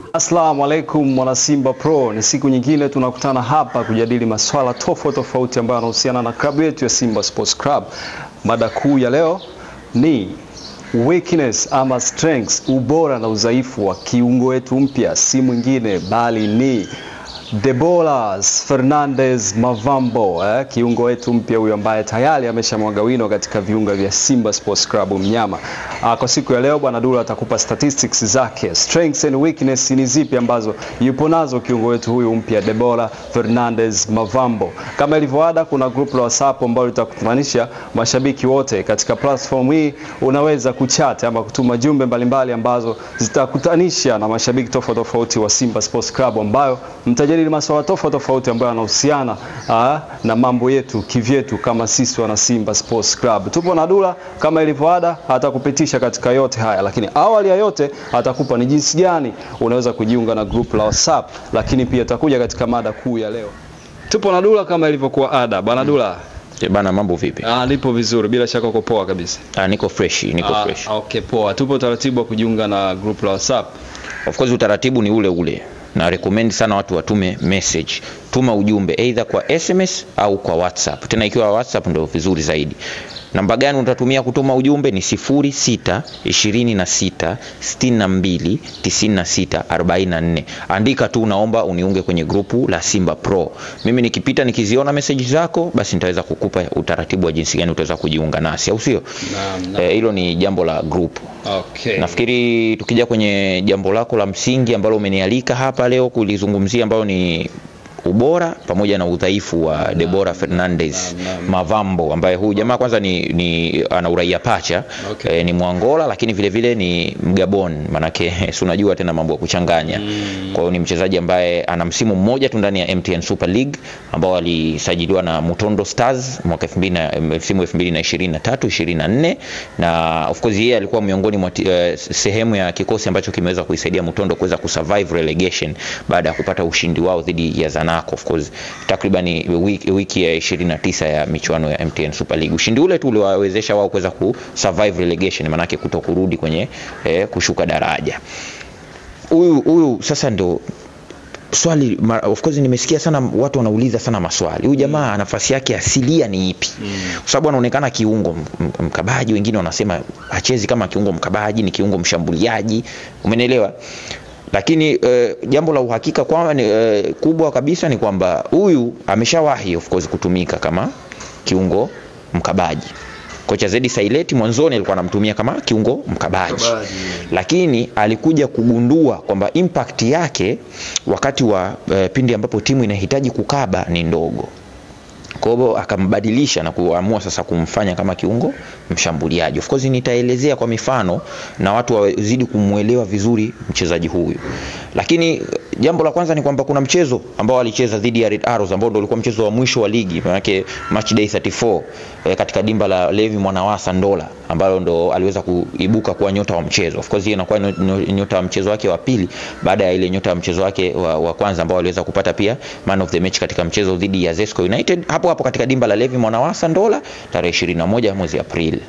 Assalamu alaikum mwana Simba Pro, ni siku nyingine tunakutana hapa kujadili maswala tofauti tofauti ambayo yanahusiana na klabu yetu ya Simba Sports Club. Mada kuu ya leo ni weakness ama strengths, ubora na udhaifu wa kiungo wetu mpya, si mwingine bali ni Debolas Fernandez Mavambo eh, kiungo wetu mpya huyu ambaye tayari ameshamwaga wino katika viunga vya Simba Sports Club mnyama. Ah, kwa siku ya leo bwana Dula atakupa statistics zake, strengths and weakness ni zipi ambazo yupo nazo kiungo wetu huyu mpya Debola Fernandez Mavambo. Kama ilivyoada, kuna group la WhatsApp ambalo litakutanisha mashabiki wote katika platform hii. Unaweza kuchat ama kutuma jumbe mbalimbali ambazo zitakutanisha na mashabiki tofauti tofauti wa Simba Sports Club ambayo mtajadili masuala tofauti tofauti ambayo yanahusiana ah, na mambo yetu kivyetu kama sisi wana Simba Sports Club. Tupo na Dula kama ilivyoada, atakupitisha katika yote haya, lakini awali ya yote atakupa ni jinsi gani unaweza kujiunga na group la WhatsApp, lakini pia atakuja katika mada kuu ya leo. Tupo na Dula kama ilivyokuwa ada. Bana Dula, Eh, Bana, mambo vipi? ah, nipo vizuri, bila shaka uko poa kabisa. Ah, niko fresh, niko Ah, fresh. okay, poa. Tupo taratibu wa kujiunga na group la WhatsApp. Of course utaratibu ni ule ule. Na recommend sana watu watume message. Tuma ujumbe either kwa SMS au kwa WhatsApp. Tena ikiwa WhatsApp ndio vizuri zaidi. Namba gani utatumia kutuma ujumbe ni 06 26 62 96 44. Andika tu naomba uniunge kwenye grupu la Simba Pro. Mimi nikipita nikiziona message zako basi nitaweza kukupa utaratibu wa jinsi gani utaweza kujiunga nasi, au sio? Naam, naam. Eh, hilo ni jambo la grupu. Okay. Nafikiri tukija kwenye jambo lako la msingi ambalo umenialika hapa leo kulizungumzia ambayo ni ubora pamoja na udhaifu wa Debora Fernandez naam, naam. Mavambo ambaye huyu jamaa kwanza ni, ni ana uraia pacha Okay. eh, ni Mwangola lakini vile vile ni Mgabon manake si unajua tena mambo ya kuchanganya kwa hiyo ni mchezaji ambaye ana msimu mmoja tu ndani ya MTN Super League ambao alisajiliwa na Mutondo Stars mwaka 2000 na msimu 2023 24 na of course yeye alikuwa miongoni mwa ti- eh, sehemu ya kikosi ambacho kimeweza kuisaidia Mutondo kuweza kusurvive relegation baada ya kupata ushindi wao dhidi ya Zanaco of course takriban wiki, wiki ya 29 ya michuano ya MTN Super League. Ushindi ule tu uliwawezesha wao kuweza kusurvive relegation manake kuto kurudi kwenye eh, kushuka daraja. Huyu huyu sasa ndo swali ma- of course nimesikia sana watu wanauliza sana maswali huyu jamaa nafasi yake asilia ni ipi kwa sababu anaonekana kiungo m- m- mkabaji wengine wanasema hachezi kama kiungo mkabaji ni kiungo mshambuliaji umenielewa lakini eh, jambo la uhakika kwa, ni, eh, kubwa kabisa ni kwamba huyu ameshawahi of course kutumika kama kiungo mkabaji kocha Zedi Saileti mwanzoni alikuwa anamtumia kama kiungo mkabaji Mkabaji. lakini alikuja kugundua kwamba impact yake wakati wa eh, pindi ambapo timu inahitaji kukaba ni ndogo kwa hivyo akambadilisha na kuamua sasa kumfanya kama kiungo mshambuliaji. Of course nitaelezea kwa mifano na watu wazidi kumwelewa vizuri mchezaji huyu. Lakini eh, jambo la kwanza ni kwamba kuna mchezo ambao alicheza dhidi ya Red Arrows ambao ndio ulikuwa mchezo wa mwisho wa ligi, maanake match day 34 eh, katika dimba la Levi Mwanawasa Ndola ambalo ndo aliweza kuibuka kuwa nyota wa mchezo. Of course hiyo inakuwa nyo- nyo- nyota wa mchezo wake wa pili baada ya ile nyota wa mchezo wake wa, wa kwanza ambao aliweza kupata pia man of the match katika mchezo dhidi ya Zesco United hapo hapo katika dimba la Levi Mwanawasa Ndola tarehe 21 mwezi Aprili.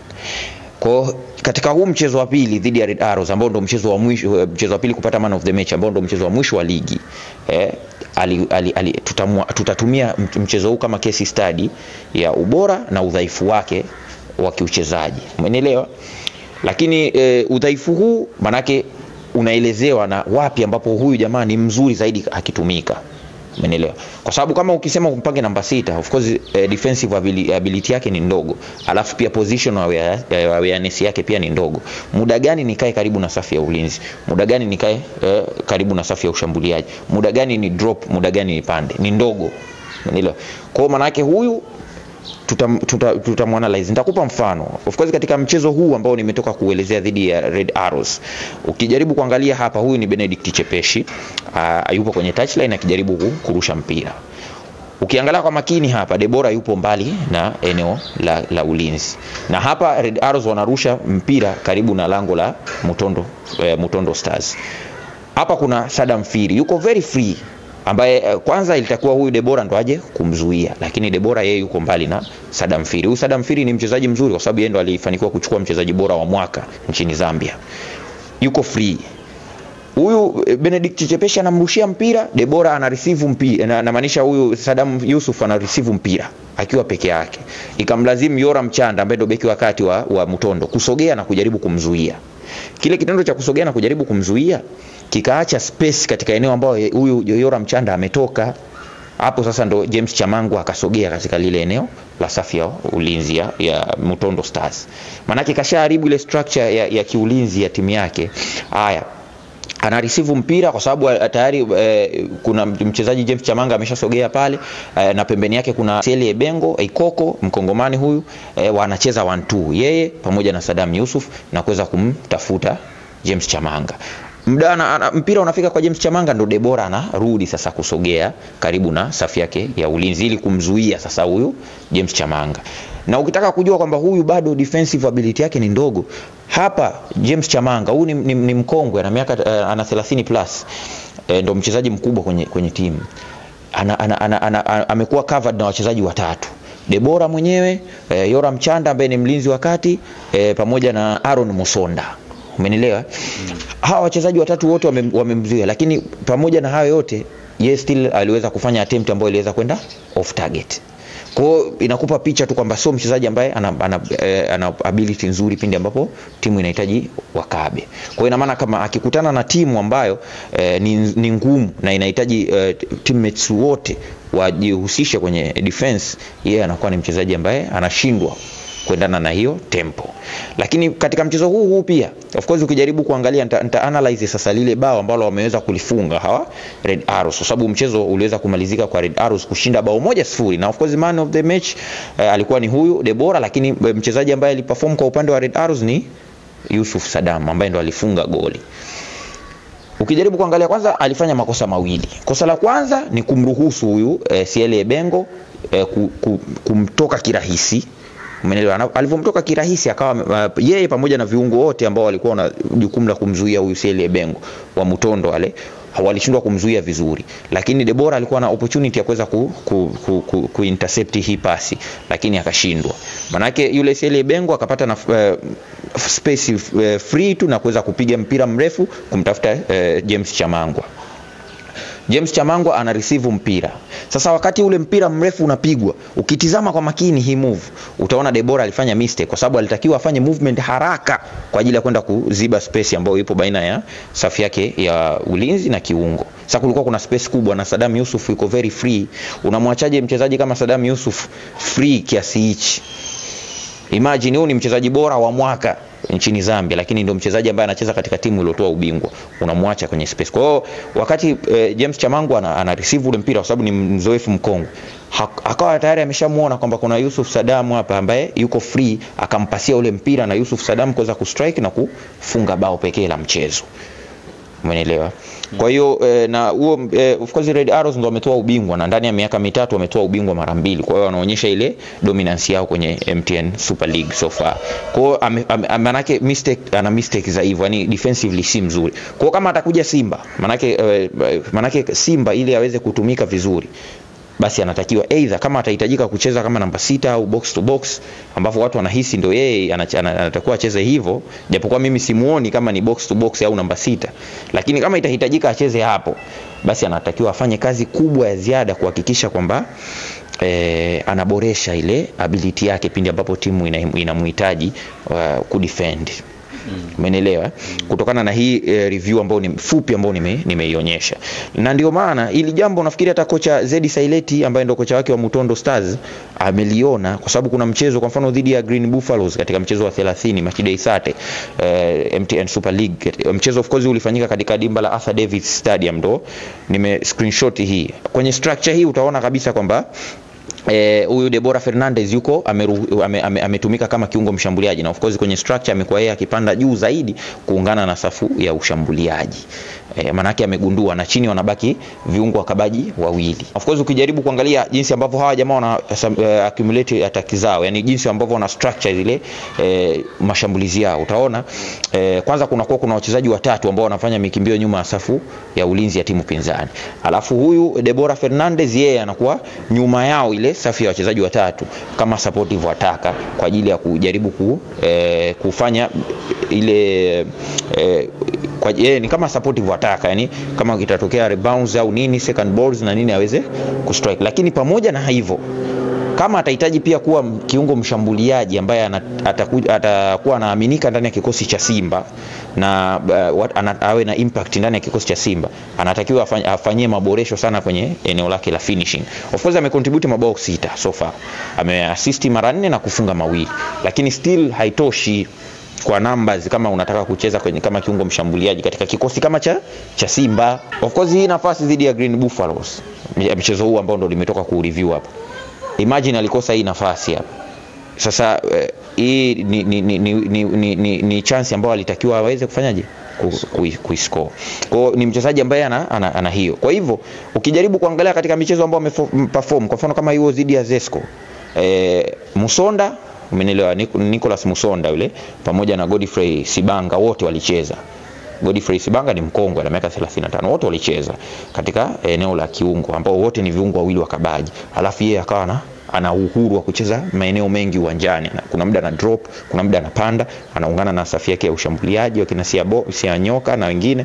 Kwa katika huu mchezo wa pili dhidi ya Red Arrows ambao ndo mchezo wa mwisho mchezo wa pili kupata man of the match ambao ndo mchezo wa mwisho wa ligi eh, ali, ali, ali, tutamua, tutatumia mch- mchezo huu kama case study ya ubora na udhaifu wake wa kiuchezaji umenielewa lakini e, udhaifu huu manake unaelezewa na wapi ambapo huyu jamaa ni mzuri zaidi akitumika Umenielewa? Kwa sababu kama ukisema umpange namba sita, of course eh, defensive abili- ability yake ni ndogo, alafu pia position aware- eh, awareness yake pia ni ndogo. Muda gani nikae karibu na safu ya ulinzi? Muda gani nikae eh, karibu na safu ya ushambuliaji? Muda gani ni drop? Muda gani nipande? Ni ndogo. Umenielewa? Kwa hiyo maana yake huyu tutamwanalyze tuta, tuta nitakupa mfano of course katika mchezo huu ambao nimetoka kuelezea dhidi ya Red Arrows ukijaribu kuangalia hapa huyu ni Benedict Chepeshi uh, yupo kwenye touchline akijaribu ku- kurusha mpira ukiangalia kwa makini hapa Debora yupo mbali na eneo la, la ulinzi na hapa Red Arrows wanarusha mpira karibu na lango la Mutondo, eh, Mutondo Stars hapa kuna Sadam Firi yuko very free ambaye eh, kwanza ilitakuwa huyu Debora ndo aje kumzuia, lakini Debora yeye yuko mbali na Sadam Firi. Huyu Sadam Firi ni mchezaji mzuri kwa sababu yeye ndo alifanikiwa kuchukua mchezaji bora wa mwaka nchini Zambia, yuko free huyu eh, Benedict Chepeshi anamrushia mpira, Debora ana receive mpira, na- namaanisha huyu Sadam Yusuf ana receive mpira akiwa peke yake, ikamlazimu Yoram Chanda ambaye ndio beki wa kati wa, wa Mutondo kusogea na kujaribu kumzuia. Kile kitendo cha kusogea na kujaribu kumzuia kikaacha space katika eneo ambayo huyu Yoram Chanda ametoka hapo sasa ndo James Chamangu akasogea katika lile eneo la safu ya ulinzi ya, ya Mutondo Stars. Maanake kashaharibu ile structure ya, ya kiulinzi ya timu yake. Haya, ana receive mpira kwa sababu eh, tayari eh, kuna mchezaji James Chamanga ameshasogea pale eh, na pembeni yake kuna Seli Ebengo Ikoko mkongomani huyu eh, wanacheza 1-2 yeye pamoja na Sadam Yusuf na kuweza kumtafuta James Chamanga Mda, ana, ana, mpira unafika kwa James Chamanga ndo Debora anarudi sasa kusogea karibu na safu yake ya ulinzi ili kumzuia sasa huyu James Chamanga. Na ukitaka kujua kwamba huyu bado defensive ability yake ni ndogo, hapa James Chamanga huyu ni, ni, ni mkongwe ana miaka uh, ana 30 plus e, ndo mchezaji mkubwa kwenye, kwenye timu ana, ana, ana, ana, ana, amekuwa covered na wachezaji watatu Debora mwenyewe e, Yoram Chanda ambaye ni mlinzi wa kati e, pamoja na Aaron Musonda umenielewa mm. hawa wachezaji watatu wote wamem- wamemzuia lakini pamoja na hayo yote ye still aliweza kufanya attempt ambayo iliweza kwenda off target kwa hiyo inakupa picha tu kwamba sio mchezaji ambaye ana, ana, eh, ana ability nzuri pindi ambapo timu inahitaji wakabe. Kwa hiyo ina maana kama akikutana na timu ambayo eh, ni, ni ngumu na inahitaji eh, teammates wote wajihusishe kwenye defense, yeye anakuwa ni mchezaji ambaye anashindwa kuendana na hiyo tempo. Lakini katika mchezo huu huu pia of course ukijaribu kuangalia nita, nita analyze sasa lile bao ambalo wameweza kulifunga hawa Red Arrows kwa sababu mchezo uliweza kumalizika kwa Red Arrows kushinda bao moja sifuri na of course man of the match eh, alikuwa ni huyu Debora, lakini eh, mchezaji ambaye aliperform kwa upande wa Red Arrows ni Yusuf Sadam ambaye ndo alifunga goli. Ukijaribu kuangalia kwanza, alifanya makosa mawili. Kosa la kwanza ni kumruhusu huyu eh, Siele Ebengo eh, ku, ku, kumtoka kirahisi Umeelewa? Na Alivyomtoka kirahisi akawa uh, yeye pamoja na viungo wote ambao walikuwa na jukumu la kumzuia huyu Siele Ebengo wa Mutondo wale walishindwa kumzuia vizuri, lakini Debora alikuwa na opportunity ya kuweza ku, ku, ku, ku, ku intercept hii pasi lakini akashindwa. Manake yule Siele Bengo akapata na uh, space uh, free tu na kuweza kupiga mpira mrefu kumtafuta uh, James Chamangwa. James Chamangwa ana receive mpira. Sasa wakati ule mpira mrefu unapigwa, ukitizama kwa makini hii move, utaona Debora alifanya mistake kwa sababu alitakiwa afanye movement haraka kwa ajili ya kwenda kuziba space ambayo ipo baina ya safu yake ya ulinzi na kiungo. Sasa kulikuwa kuna space kubwa na Sadam Yusuf yuko very free. Unamwachaje mchezaji kama Sadam Yusuf free kiasi hichi? Imagine huyu ni mchezaji bora wa mwaka nchini Zambia, lakini ndio mchezaji ambaye anacheza katika timu iliyotoa ubingwa, unamwacha kwenye space. Kwa hiyo wakati eh, James Chamangu ana, ana receive ule mpira kwa sababu ni mzoefu mkongwe, akawa tayari ameshamuona kwamba kuna Yusuf Sadam hapa ambaye yuko free, akampasia ule mpira na Yusuf Sadam kuweza kustrike na kufunga bao pekee la mchezo. Umeelewa? Kwa hiyo eh, na huo eh, of course Red Arrows ndo wametoa ubingwa na ndani ya miaka mitatu wametoa ubingwa mara mbili. Kwa hiyo wanaonyesha ile dominance yao kwenye MTN Super League so far. Kwa hiyo ame- ame- manake mistake ana mistake za hivyo, yani defensively si mzuri. Kwa hiyo kama atakuja Simba, manake eh, manake Simba ili aweze kutumika vizuri basi anatakiwa either kama atahitajika kucheza kama namba sita au box to box, ambapo watu wanahisi ndio yeye anach- ana- anatakiwa acheze hivyo, japokuwa mimi simuoni kama ni box to box au namba sita, lakini kama itahitajika acheze hapo, basi anatakiwa afanye kazi kubwa ya ziada kuhakikisha kwamba eh, anaboresha ile ability yake pindi ambapo timu ina- inamhitaji uh, kudefend umenielewa mm. kutokana na hii eh, review ambayo ni fupi ambayo nime- nimeionyesha na ndio maana ili jambo nafikiri hata kocha Zedi Saileti ambaye ndio kocha wake wa Mutondo Stars ameliona kwa sababu kuna mchezo kwa mfano dhidi ya Green Buffaloes katika mchezo wa 30 Machide Isate eh, MTN Super League mchezo of course ulifanyika katika dimba la Arthur Davis Stadium ndo nime screenshot hii kwenye structure hii utaona kabisa kwamba Eh, huyu Debora Fernandez yuko ameru- ame- ame- ametumika kama kiungo mshambuliaji na of course kwenye structure amekuwa yeye akipanda juu zaidi kuungana na safu ya ushambuliaji. E, manake amegundua na chini wanabaki viungo wakabaji wawili. Of course ukijaribu kuangalia jinsi ambavyo hawa jamaa wana uh, accumulate attack zao, yani jinsi ambavyo wana structure zile eh, mashambulizi yao, utaona eh, kwanza kunakuwa kuna wachezaji watatu ambao wanafanya mikimbio nyuma ya safu ya ulinzi ya timu pinzani, alafu huyu Debora Fernandez yeye anakuwa nyuma yao ile safu ya wachezaji watatu kama supportive attacker kwa ajili ya kujaribu ku, eh, kufanya ile eh, kwa yeye ni kama supportive attacker yani kama kitatokea rebounds au nini second balls na nini aweze kustrike lakini pamoja na hivyo kama atahitaji pia kuwa kiungo mshambuliaji ambaye ana- ataku- atakuwa anaaminika ndani ya kikosi cha Simba na uh, wat- ana- awe na impact ndani ya kikosi cha Simba, anatakiwa afanye- afanyie maboresho sana kwenye eneo lake la finishing. Of course amecontribute mabao sita so far, ameassist mara nne na kufunga mawili, lakini still haitoshi kwa numbers kama unataka kucheza kwenye kama kiungo mshambuliaji katika kikosi kama cha, cha Simba. Of course hii nafasi dhidi ya Green Buffaloes, ya mchezo huu ambao ndo nimetoka ku-review hapa imagine alikosa hii nafasi hapa sasa eh, hii ni, ni, ni, ni, ni, ni, ni, ni chance ambayo alitakiwa aweze kufanyaje Ku- kui- kuiscore kwao ni mchezaji ambaye ana, ana, ana hiyo kwa hivyo ukijaribu kuangalia katika michezo ambayo ameperform kwa mfano kama hiyo dhidi ya Zesco eh, Musonda umenielewa Nic- Nicholas Musonda yule pamoja na Godfrey Sibanga wote walicheza Godfrey Sibanga ni mkongwe ana miaka 35 wote walicheza katika eneo la kiungo ambao wote ni viungo wawili wakabaji alafu yeye akawa na ana uhuru wa kucheza maeneo mengi uwanjani Na kuna muda ana drop kuna muda anapanda anaungana na safu yake ya ushambuliaji wakina Siabo Sianyoka na wengine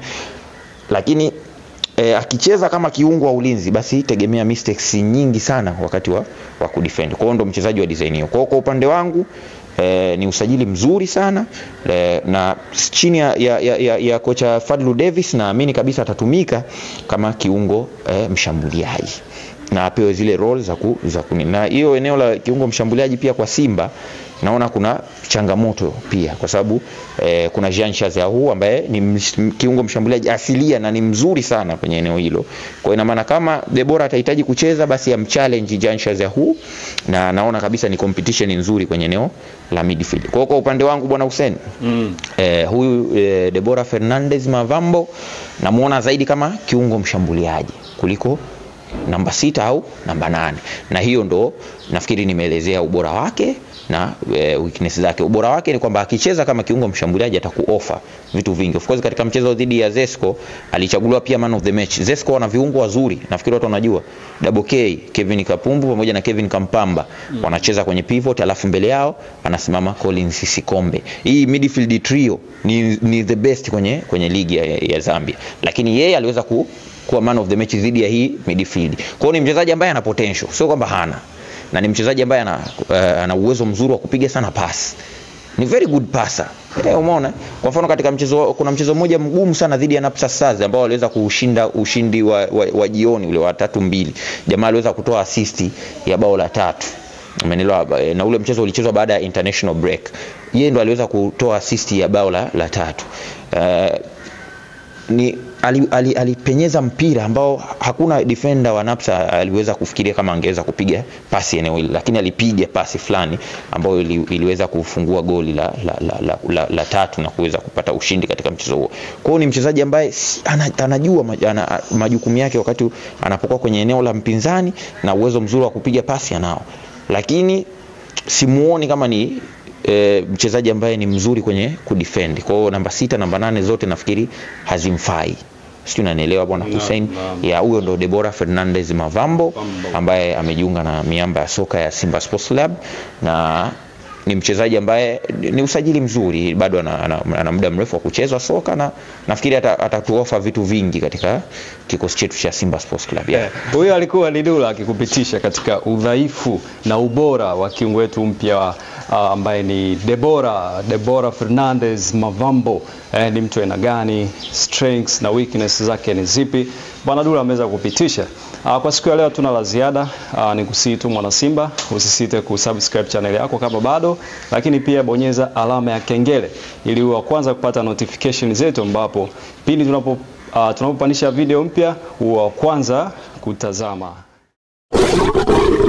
lakini eh, akicheza kama kiungo wa ulinzi basi tegemea mistakes nyingi sana wakati wa, wa kudefend. Kwa hiyo ndo mchezaji wa design hiyo. Kwa hiyo kwa upande wangu eh, ni usajili mzuri sana eh, na chini ya, ya, ya, ya, ya kocha Fadlu Davis naamini kabisa atatumika kama kiungo eh, mshambuliaji na apewe zile role za ku, za kuni. Na hiyo eneo la kiungo mshambuliaji pia kwa Simba naona kuna changamoto pia kwa sababu eh, kuna Jean Chazahu ambaye ni ms- kiungo mshambuliaji asilia na ni mzuri sana kwenye eneo hilo. Kwa ina maana kama Debora atahitaji kucheza basi amchallenge Jean Chazahu na naona kabisa ni competition nzuri kwenye eneo la midfield. Kwa hiyo kwa upande wangu bwana Hussein Mm. eh, huyu eh, Debora Fernandez Mavambo namuona zaidi kama kiungo mshambuliaji kuliko namba sita au namba nane na hiyo ndo nafikiri nimeelezea ubora wake na e, weakness zake. Ubora wake ni kwamba akicheza kama kiungo mshambuliaji atakuofa vitu vingi. Of course katika mchezo dhidi ya Zesco alichaguliwa pia man of the match. Zesco wana viungo wazuri, nafikiri watu wanajua. Double K, Kevin Kapumbu pamoja na Kevin Kampamba mm. wanacheza kwenye pivot, alafu mbele yao anasimama Collins Sikombe. Hii midfield trio ni, ni the best kwenye kwenye ligi ya, ya Zambia, lakini yeye aliweza ku kuwa man of the match dhidi ya hii midfield. Kwa hiyo ni mchezaji ambaye ana potential, sio kwamba hana na ni mchezaji ambaye ana, uh, ana uwezo mzuri wa kupiga sana pasi ni very good passer eh, umeona kwa mfano katika mchezo kuna mchezo mmoja mgumu sana dhidi ya Napsa Stars ambao waliweza kushinda ushindi wa, wa, wa jioni ule wa tatu mbili jamaa aliweza kutoa assist ya bao la tatu umeelewa na ule mchezo ulichezwa baada ya international break yeye ndo aliweza kutoa assist ya bao la, la tatu uh, ni alipenyeza ali, alipenyeza mpira ambao hakuna defender wa Napsa aliweza kufikiria kama angeweza kupiga pasi eneo hili, lakini alipiga pasi fulani ambayo ili, iliweza kufungua goli la, la, la, la, la, la tatu na kuweza kupata ushindi katika mchezo huo. Kwa hiyo ni mchezaji ambaye si- ana, anajua maj- ana, majukumu yake wakati anapokuwa kwenye eneo la mpinzani na uwezo mzuri wa kupiga pasi anao, lakini simuoni kama ni e, mchezaji ambaye ni mzuri kwenye kudefend. Kwa hiyo namba sita, namba nane zote nafikiri hazimfai. Sijui unanielewa bwana Hussein? naam. Ya huyo ndo Debora Fernandez Mavambo ambaye amejiunga na miamba ya soka ya Simba Sports Club na ni mchezaji ambaye ni usajili mzuri, bado ana, ana, ana muda mrefu wa kucheza soka na nafikiri ata- atatuofa vitu vingi katika kikosi chetu cha Simba Sports Club. Yeah. Eh, Huyo alikuwa ni Dula akikupitisha katika udhaifu na ubora wa kiungo wetu mpya uh, ambaye ni Debora Debora Fernandez Mavambo. Eh, ni mtu aina gani, strengths na weakness zake ni zipi? Bwana Dula ameweza kupitisha. Uh, kwa siku ya leo tuna la ziada. Uh, ni kusii tu mwana Simba, usisite kusubscribe channel yako kama bado, lakini pia bonyeza alama ya kengele ili uwe wa kwanza kupata notification zetu, ambapo pindi tunapo uh, tunapopandisha video mpya uwe wa kwanza kutazama.